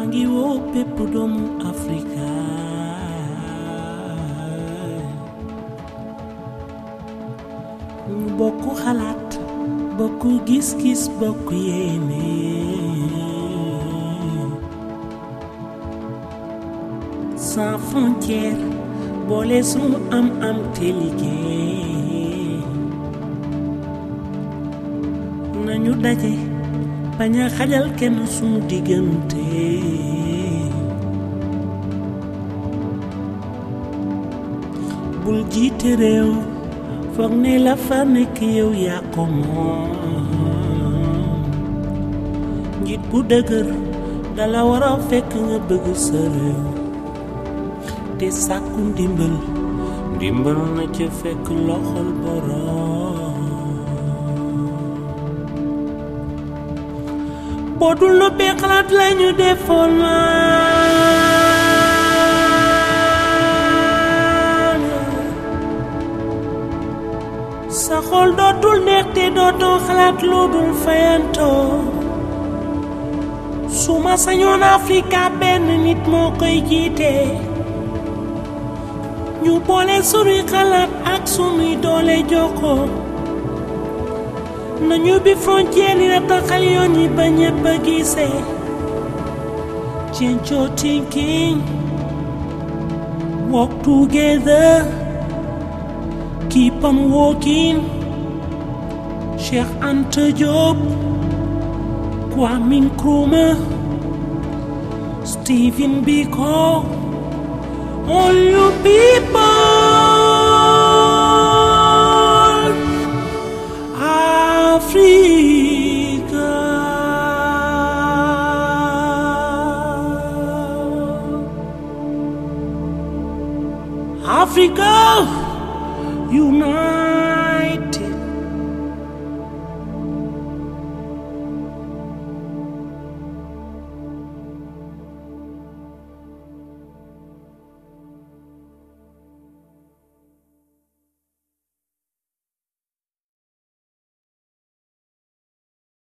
ngi woo bépp doomu Afrika ñu bokk xalaat bokk gis-gis bokk yéene sans frontière boole sunu am-am te liggéey nañu daje bañ a xajal kenn sunu diggante bul jiite réew foog ne la fa nekk yow yaa ko moom njiit bu dëgër dala war a fekk nga bëgg sa réew te sàkku ndimbal ndimbal na ca fekk loxol boroom boo dul noppee xalaat lañu defoon maan sa xol dootul neex te dootoo xalaat lu dul fayantoo su ma sañoon Afrika benn nit moo koy jiite ñu boole sunuy xalaat ak sunuy doole jokkoo nañu bi frontière yi rataxal yoon yi ba ñëpp a gisee change your thinking work together keep on walking Cheikh Anta Diop Kwame Nkrumah Stephen Biko all you people Africa. Africa.